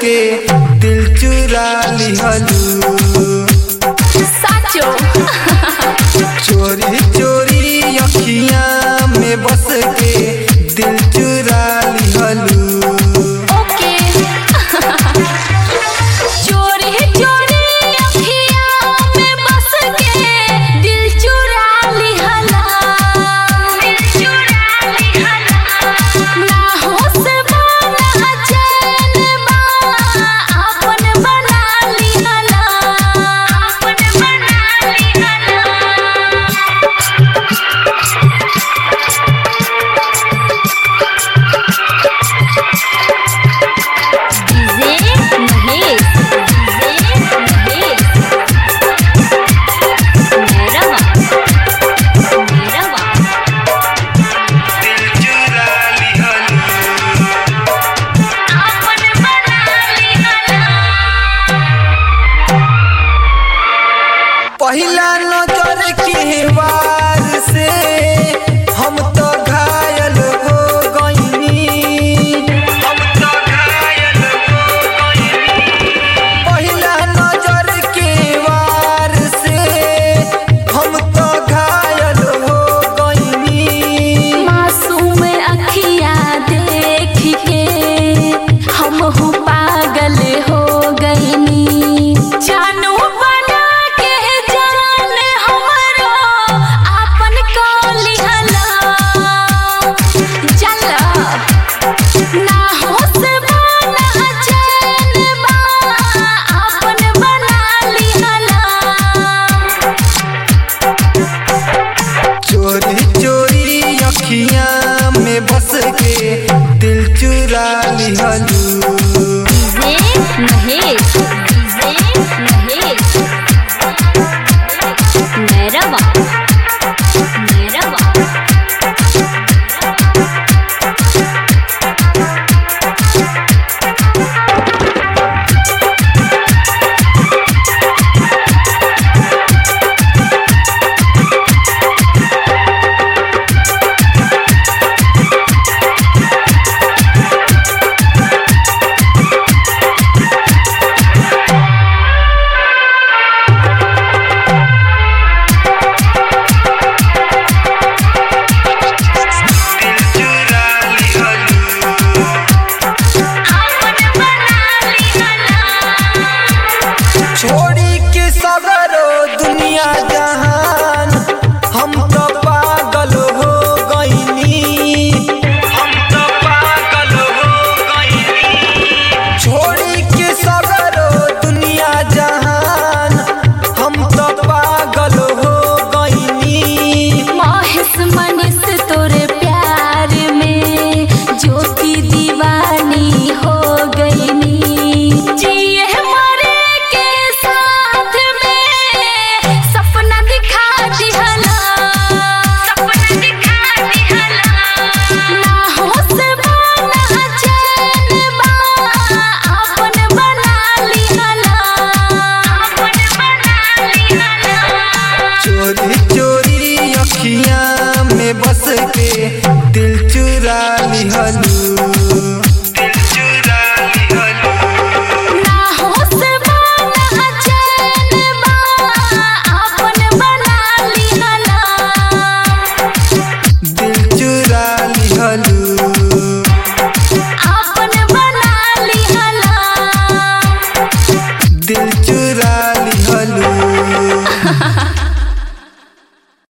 के दिल चुरा लिहलू साचो चोरी चोरी अखियां में बस के दिल चुरा लिहलू ओके चोरी चोरी अखियां में बस के दिल चुरा लिहला दिल चुरा लिहला ना होश बना चैन बा आपन बना लिहला आपन बना लिहला डीजे महेश डीजे महेश मेरा मेरा दिल चुरा लिहलू आपन बना लिहला पहिला नजर के वार से हम तो घायल हो गईनी हम तो घायल हो गईनी पहिला नजर के वार से हम तो घायल हो गईनी मासूम अखियां देख के हम हूँ पागल हो गईनी जानू बना के जान हमरो आपन को लिहला चला ना होश बना चैन बा आपन बना लिहला चोरी चोरी अखियां में बस के दिल चुरा लिहलू डीजे महेश डीजे महेश मेरा मेरा दिल चुरा लिहलू आपन बना लिहला छोड़ी के सगरो दुनिया जहान हम तो पागल हो गईनी हम तो पागल हो गईनी छोड़ी के सगरो दुनिया जहान हम तो पागल हो गईनी महेश मनीष तोरे प्यार में ज्योति दीवानी हो गईनी जिए मरे के साथ में सपना दिखा दिहला सपना दिखा दिहला ना होश बना चैन बा आपन बना लिहला आपन बना लिहला चोरी चोरी अखियां में बस के दिल चुरा लिहलू दिल चुरा लिहलू ना होश बना चैन बा आपन बना लिहला दिल चुरा लिहलू आपन बना लिहला दिल चुरा